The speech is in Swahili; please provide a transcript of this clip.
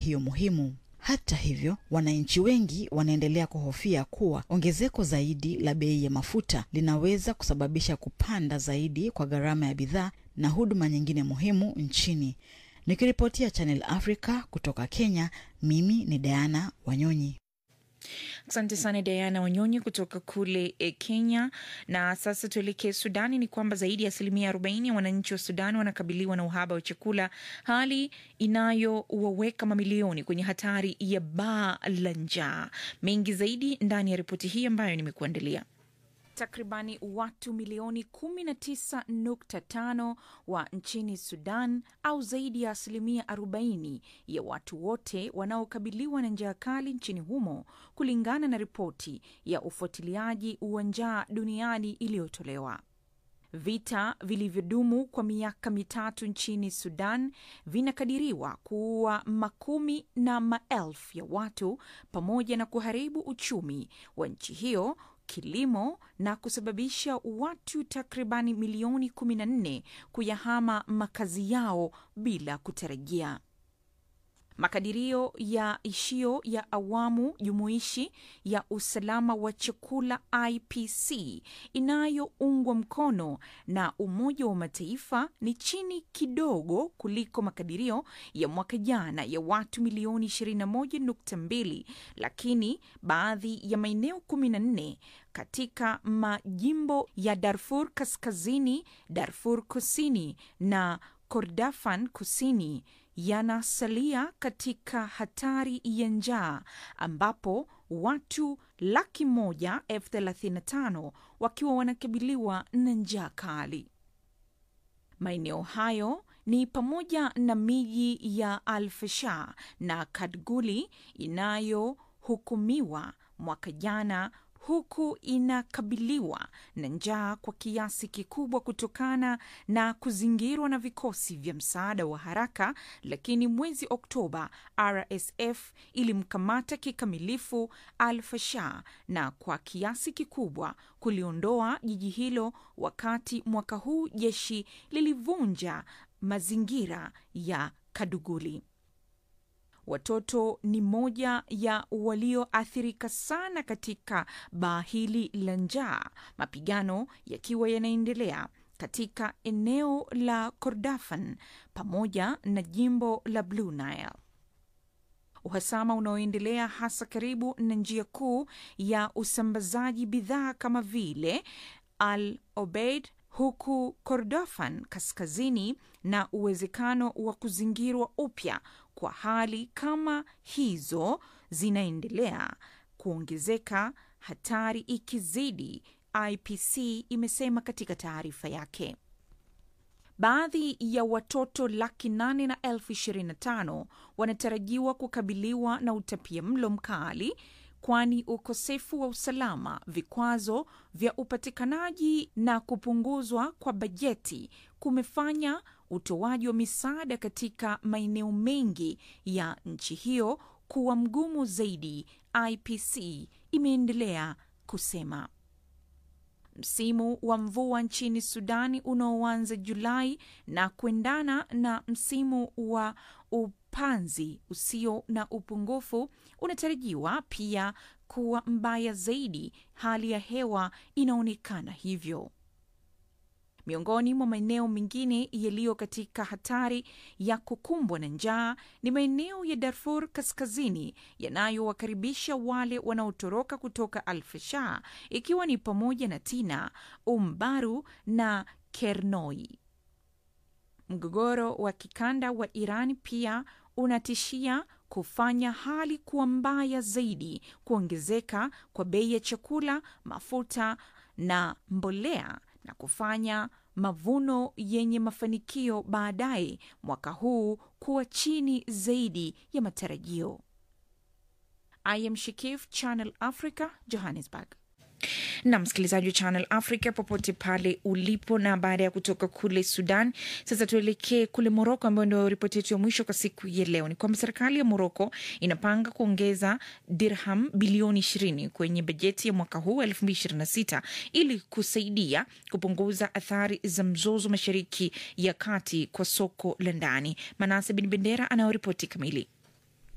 hiyo muhimu. Hata hivyo, wananchi wengi wanaendelea kuhofia kuwa ongezeko zaidi la bei ya mafuta linaweza kusababisha kupanda zaidi kwa gharama ya bidhaa na huduma nyingine muhimu nchini. Nikiripotia Channel Africa kutoka Kenya, mimi ni Diana Wanyonyi. Asante sana Diana Wanyonyi kutoka kule e, Kenya. Na sasa tuelekee Sudani. Ni kwamba zaidi ya asilimia 40 ya wananchi wa Sudan wanakabiliwa na uhaba wa chakula, hali inayowaweka mamilioni kwenye hatari ya baa la njaa. Mengi zaidi ndani ya ripoti hii ambayo nimekuandalia. Takribani watu milioni 19.5 wa nchini Sudan au zaidi ya asilimia 40 ya watu wote wanaokabiliwa na njaa kali nchini humo, kulingana na ripoti ya ufuatiliaji wa njaa duniani iliyotolewa. Vita vilivyodumu kwa miaka mitatu nchini Sudan vinakadiriwa kuua makumi na maelfu ya watu pamoja na kuharibu uchumi wa nchi hiyo kilimo na kusababisha watu takribani milioni 14 kuyahama makazi yao bila kutarajia. Makadirio ya ishio ya awamu jumuishi ya usalama wa chakula IPC inayoungwa mkono na Umoja wa Mataifa ni chini kidogo kuliko makadirio ya mwaka jana ya watu milioni 21.2, lakini baadhi ya maeneo 14 katika majimbo ya Darfur Kaskazini, Darfur Kusini na Kordofan Kusini yanasalia katika hatari ya njaa ambapo watu laki moja elfu thelathini na tano wakiwa wanakabiliwa na njaa kali. Maeneo hayo ni pamoja na miji ya Al-Fasher na Kadguli inayohukumiwa mwaka jana huku inakabiliwa na njaa kwa kiasi kikubwa kutokana na kuzingirwa na vikosi vya msaada wa haraka. Lakini mwezi Oktoba, RSF ilimkamata kikamilifu Al-Fasher na kwa kiasi kikubwa kuliondoa jiji hilo, wakati mwaka huu jeshi lilivunja mazingira ya Kaduguli. Watoto ni moja ya walioathirika sana katika baa hili la njaa, mapigano yakiwa yanaendelea katika eneo la Kordofan pamoja na jimbo la Blue Nile. Uhasama unaoendelea hasa karibu na njia kuu ya usambazaji bidhaa kama vile Al Obeid huku Kordofan kaskazini na uwezekano wa kuzingirwa upya kwa hali kama hizo zinaendelea kuongezeka, hatari ikizidi, IPC imesema katika taarifa yake. Baadhi ya watoto laki nane na elfu ishirini na tano wanatarajiwa kukabiliwa na utapia mlo mkali kwani ukosefu wa usalama, vikwazo vya upatikanaji na kupunguzwa kwa bajeti kumefanya utoaji wa misaada katika maeneo mengi ya nchi hiyo kuwa mgumu zaidi, IPC imeendelea kusema. Msimu wa mvua nchini Sudani unaoanza Julai na kuendana na msimu wa upanzi usio na upungufu unatarajiwa pia kuwa mbaya zaidi. Hali ya hewa inaonekana hivyo. Miongoni mwa maeneo mengine yaliyo katika hatari ya kukumbwa na njaa ni maeneo ya Darfur Kaskazini yanayowakaribisha wale wanaotoroka kutoka Al-Fasher, ikiwa ni pamoja na Tina, Umbaru na Kernoi. Mgogoro wa kikanda wa Iran pia unatishia kufanya hali kuwa mbaya zaidi, kuongezeka kwa bei ya chakula, mafuta na mbolea na kufanya mavuno yenye mafanikio baadaye mwaka huu kuwa chini zaidi ya matarajio. I am Shikif, Channel Africa, Johannesburg. na msikilizaji wa Channel Africa popote pale ulipo. Na baada ya kutoka kule Sudan, sasa tuelekee kule Moroko, ambayo ndio ripoti yetu ya mwisho kwa siku ya leo. Ni kwamba serikali ya Moroko inapanga kuongeza dirham bilioni ishirini kwenye bajeti ya mwaka huu elfu mbili ishirini na sita ili kusaidia kupunguza athari za mzozo mashariki ya kati kwa soko la ndani. Manase Bin Bendera anayoripoti kamili.